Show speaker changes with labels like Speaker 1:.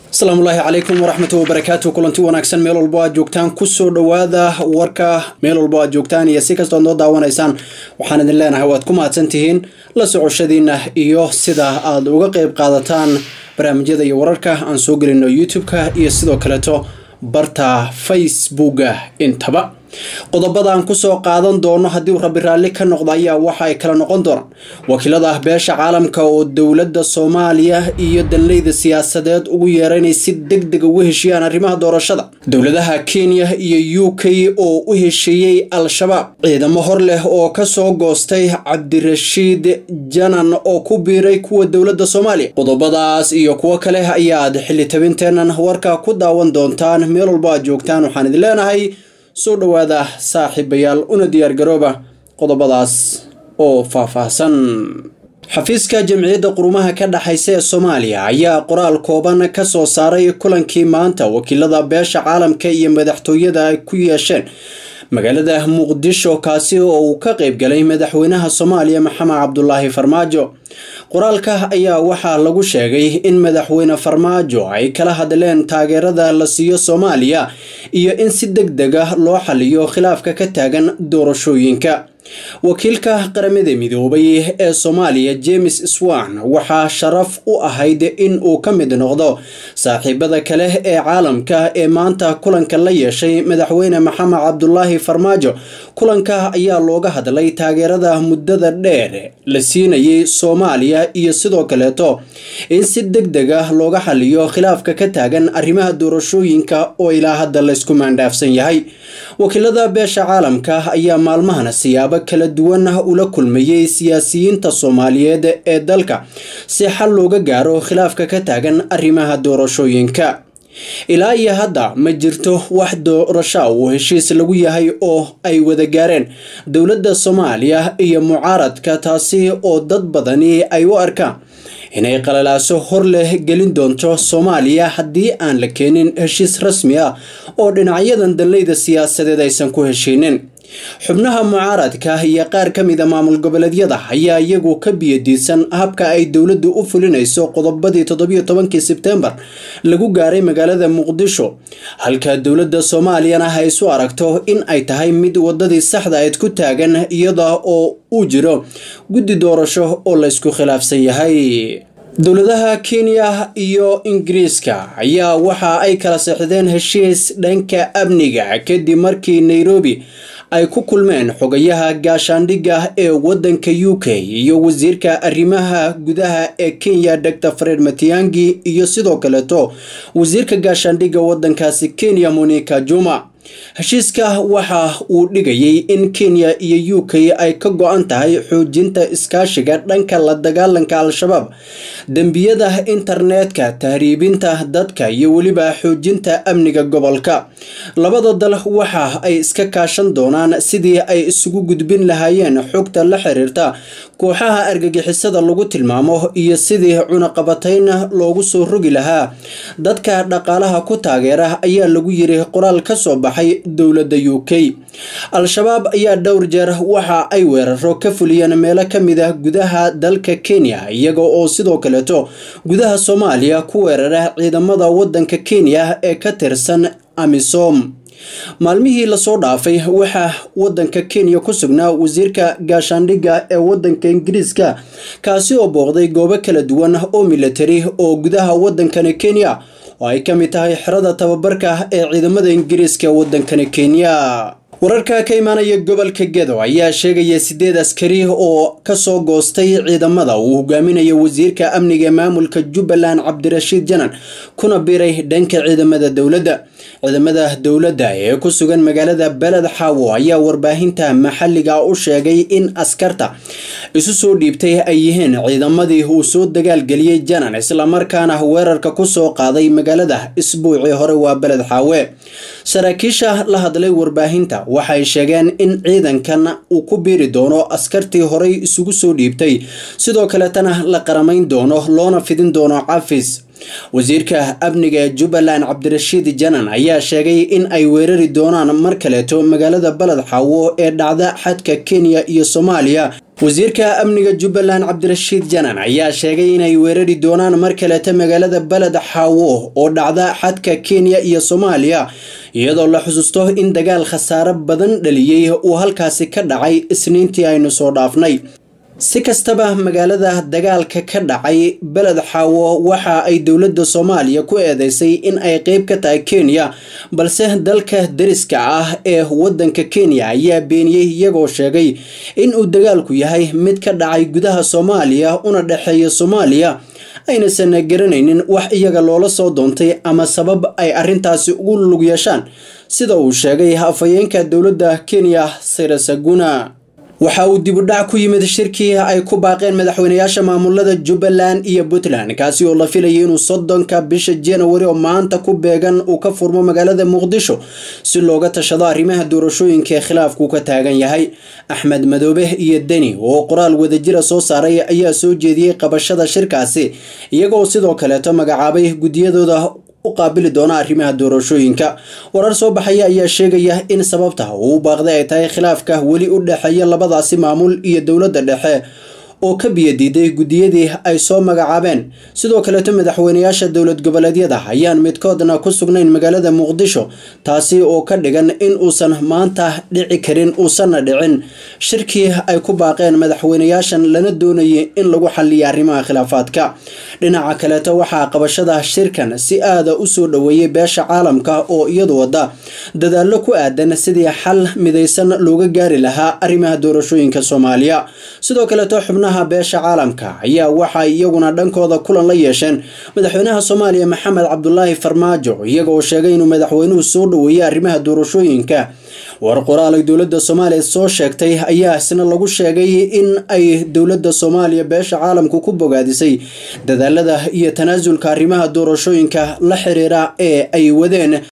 Speaker 1: asalaamu ullaahi calaykum waraxmatu wabarakaatu kulanti wanaagsan meel walbo aad joogtaan kusoo dhowaada warka meel walbo aad joogtaan iyo si kastood noo daawanaysaan waxaan idin leenahay waad ku mahadsan tihiin la socoshadiina iyo sida aad uga qeyb qaadataan barnaamijyada iyo wararka aan soo gelino youtube-ka iyo sidoo kaleeto barta facebooka intaba qodobadaan kusoo qaadan doono haddii rabbi raalli ka noqda ayaa waxa ay kala noqon doonaan wakiilada beesha caalamka oo dowladda soomaaliya iyo danleyda siyaasadeed ugu yeera inay si deg deg ugu heshiiyaan arrimaha doorashada dowladaha kenya iyo u k oo u heshiiyey al-shabaab ciidamo hor leh oo kasoo goostay cabdirashiid janan oo ku biiray kuwa dowladda soomaaliya qodobadaas iyo kuwo kale ayaad xilli tabinteennan warka ku daawan doontaan meel walbo aad joogtaan waxaan idin leenahay soo dhowaada saaxiibayaal una diyaargarooba qodobadaas oo faahfaahsan xafiiska jamciyadda qurumaha ka dhexaysa ee soomaaliya ayaa qoraal kooban ka soo saaray kulankii maanta wakiilada beesha caalamka iyo madaxtooyada ay ku yeesheen magaalada muqdisho kaasi oo uu ka qeyb galay madaxweynaha soomaaliya maxamed cabdulaahi farmaajo qoraalka ayaa waxaa lagu sheegay in madaxweyne farmaajo ay kala hadleen taageerada la siiyo soomaaliya iyo in si deg deg ah loo xaliyo khilaafka ka taagan doorashooyinka wakiilka qaramada midoobay ee soomaaliya james swan waxaa sharaf u ahayd in uu ka mid noqdo saaxiibada kale ee caalamka ee maanta kulanka la yeeshay madaxweyne maxamed cabdulaahi farmaajo kulanka ayaa looga hadlay taageerada muddada dheer la siinayay soomaaliya iyo sidoo kaleeto in si deg deg ah looga xaliyo khilaafka ka taagan arrimaha doorashooyinka oo ilaa hadda laysku maandhaafsan yahay wakiilada beesha caalamka ayaa maalmahana siyaabo kala duwan ula kulmayey siyaasiyiinta soomaaliyeed ee dalka si xal looga gaaro khilaafka ka taagan arrimaha doorashooyinka ilaa iyo hadda ma jirto wax doorasho uu heshiis lagu yahay oo ay wada gaareen dowladda soomaaliya iyo mucaaradka taasi oo dad badani ay u arkaan inay qalalaaso hor leh gelin doonto soomaaliya haddii aan la keenin heshiis rasmi ah oo dhinacyadan danleyda siyaasadeed aysan ku heshiinin xubnaha mucaaradka iyo qaar ka mida maamul goboleedyada ayaa iyagu ka biyadiisan habka ay dowladdu u fulinayso qodobadii toddobiyo tobankii sebtembar lagu gaaray magaalada muqdisho halka dowladda soomaaliyana ay isu aragto in ay tahay mid wadadii saxda ayd ku taagan iyada oo uu jiro guddi doorasho oo laysku khilaafsan yahay dowladaha kenya iyo ingiriiska ayaa waxa ay kala seexdeen heshiis dhanka amniga kadib markii nairobi ay ku kulmeen xogayaha gaashaandhigga ee wadanka u k iyo wasiirka arrimaha gudaha ee kenya dor fred matiangi iyo sidoo kaleeto wasiirka gaashaandhigga wadankaasi kenya monica juma heshiiska waxa uu dhigayay in kenya iyo u k ay ka go-an tahay xoojinta iskaashiga dhanka la dagaalanka al-shabaab dembiyada internetka tahriibinta dadka iyo weliba xoojinta amniga gobolka labada dal waxa ay iska kaashan doonaan sidii ay isugu gudbin lahaayeen xogta la xiriirta kooxaha argagixisada lagu tilmaamo iyo sidii cunaqabatayn loogu soo rogi lahaa dadka dhaqaalaha ku taageera ayaa lagu yiri qoraal ka soo baxay dowladda u k al-shabaab ayaa dhowr jeer waxa ay weeraro ka fuliyeen meelo ka mid ah gudaha dalka kenya iyaga oo sidoo kaleeto gudaha soomaaliya ku weerara ciidamada wadanka kenya ee ka tirsan amisom maalmihii lasoo dhaafay waxaa wadanka kenya ku sugnaa wasiirka gaashaandhigga ee wadanka ingiriiska kaasi oo booqday goobo kala duwan oo militari oo gudaha wadankani kenya oo ay ka mid tahay xerada tababarka ee ciidamada ingiriiska ee wadankani kenya wararka ka imaanaya gobolka gedo ayaa sheegaya sideed askari oo kasoo goostay ciidamada uu hogaaminayo wasiirka amniga ee maamulka jubbaland cabdirashiid janan kuna biiray dhanka ciidamada dowladda ciidamada dowladda ee ku sugan magaalada beled xaawo ayaa warbaahinta maxalliga u sheegay in askarta isu soo dhiibtay ay yihiin ciidamadii uu soo dagaalgeliyey janan islamarkaana weerarka kusoo qaaday magaalada isbuucii hore waa beled xaawe saraakiisha la hadlay warbaahinta waxay sheegeen in ciidankan uu ku biiri doono askartii horey isugu soo dhiibtay sidoo kaletana la qaramayn doono loona fidin doono cafis wasiirka amniga ee jubbaland cabdirashiid janan ayaa sheegay in ay weerari doonaan mar kaleeto magaalada baled xaawo ee dhacda xadka kenya iyo soomaaliya wasiirka amniga jubbaland cabdirashiid janan ayaa sheegay inay weerari doonaan mar kaleeta magaalada beled xaawo oo dhacda xadka kenya iyo soomaaliya iyadoo la xusuusto in dagaal khasaare badan dhaliyey uu halkaasi ka dhacay isniintii aynu soo dhaafnay si kastaba magaalada dagaalka ka dhacay beled xaawo waxa ay dowladda soomaaliya ku eedeysay in ay qeyb ka tahay kenya balse dalka dariska ah ee wadanka kenya ayaa beeniyey iyagoo sheegay in uu dagaalku yahay mid ka dhacay gudaha soomaaliya una dhexeeya soomaaliya aynasan garanaynin wax iyaga loola soo doontay ama sabab ay arrintaasi ugu lug yeeshaan sida uu sheegay afhayeenka dowladda kenya sirasaguna waxa uu dibudhac ku yimid shirkii ay ku baaqeen madaxweynayaasha maamulada jubbaland iyo puntland kaasi oo la filayay inuu soddonka bisha januari oo maanta ku beegan uu ka furmo magaalada muqdisho si looga tashado arrimaha doorashooyinka ee khilaafku ka taagan yahay axmed madoobe iyo deni oo qoraal wadajira soo saaray ayaa soo jeediyey qabashada shirkaasi iyagoo sidoo kaleeto magacaabay guddiyadooda u qaabili doona arrimaha doorashooyinka warar soo baxaya ayaa sheegaya in sababta uu baaqday ay tahay khilaafka weli u dhexeeya labadaasi maamul iyo dowladda dhexe oo ka biyadiiday guddiyadii ay soo magacaabeen sidoo kaleeto madaxweynayaasha dowlad goboleedyada ayaan midkoodna ku sugnayn magaalada muqdisho taasi oo ka dhigan in uusan maanta dhici karin uusanna dhicin shirkii ay ku baaqeen madaxweynayaashan lana doonayay in lagu xaliya arrimaha khilaafaadka dhinaca kaleeto waxaa qabashada shirkan si aada u soo dhoweeyey beesha caalamka oo iyadu wada dadaallo ku aadan sidii xal midaysan looga gaari lahaa arrimaha doorashooyinka soomaaliya sidoo kaleeto xubnaha beesha caalamka ayaa waxay iyaguna dhankooda kulan la yeesheen madaxweynaha soomaaliya maxamed cabdulaahi farmaajo iyagoo sheegay inuu madaxweynuhu soo dhoweeyey arrimaha doorashooyinka war qoraal ay dowladda soomaaliya soo sheegtay ayaa isna lagu sheegay in ay dowladda soomaaliya beesha caalamku ku bogaadisay dadaalada iyo tanaasulka arrimaha doorashooyinka la xiriira ee ay wadeen